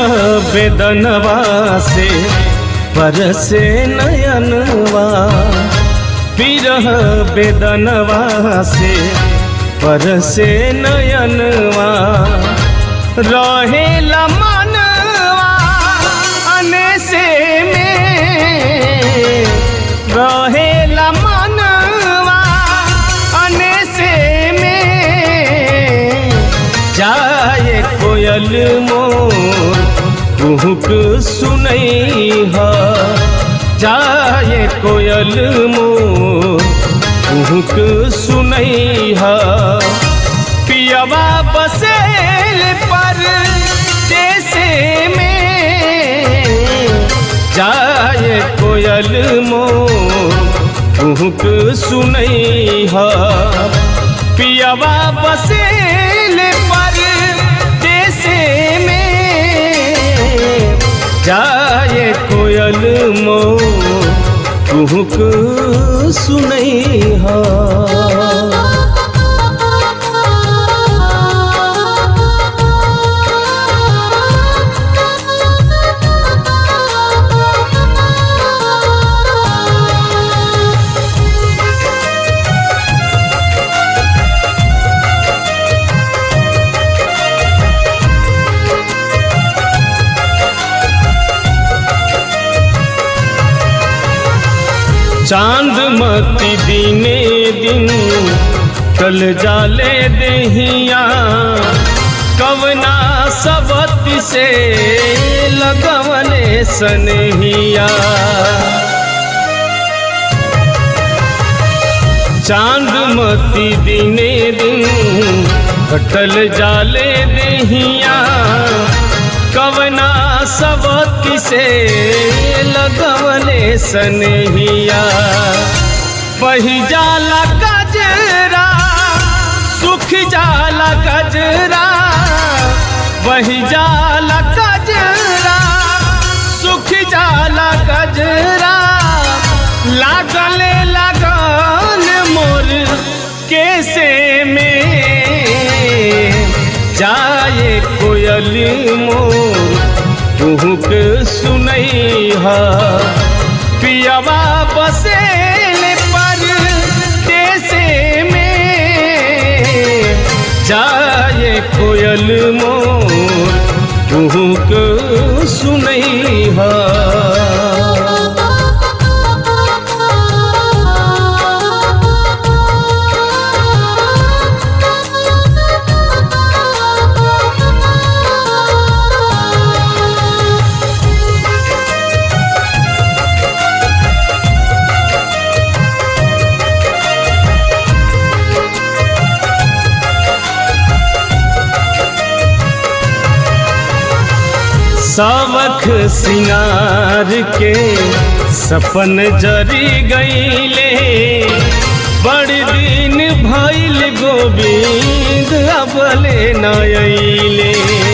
बेदनवा से बरसे नयनवा पिरह बेदनवा से बरसे नयनवा रहेला मनवा अनेसे में रहेला मनवा अनेसे में जाए कोयल मोर कुहुक सुनई ह जाए कोयल मोर कुहुक सुनई ह पियवा बसेल पर जैसे में जाए कोयल मोर कुहुक सुनई ह पियवा बसेल पर जैसे में जाए कोयल मोर कुहुक सुनई ह चांद मती दिने दिन कल जाले दहिया कवना सबत से लगवले सनहिया चांद मती दिने दिन कटल जाले दहिया कवना सबक से लगवले सनहिया पही जाला गजरा सुख जाला गजरा वही जाला गजरा सुख जाला गजरा लागले लगन मोर कैसे में जाए कोयल मोर तुहुक सुनई ह पियवा बसेल पर देसे में जाए कोयल मोर तुहुक सुनई ह सावख सिंगार के सपन जरी गईले बड़ दिन भइल गोविंद अबले नयले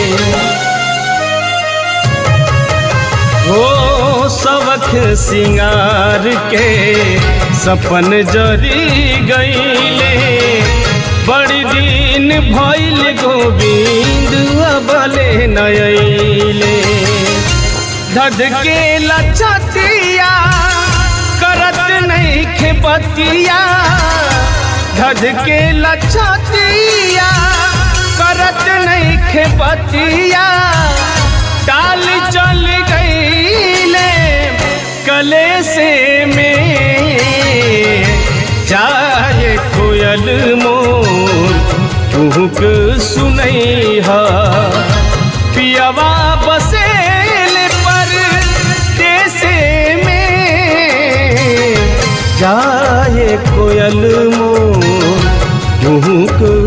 हो सबख सिंगार के सपन जरी गईले बड़ दिन भइल गोविंद अबले नयले धधके लछतिया करत नहीं खेपतिया धधके लछतिया करत नहीं खेपतिया टाल चल गईले कले से में जाए कोयल मोर तुहुक सुनई ह पियवा बसेल पर देसे में जाए कोयल मोर तुहुक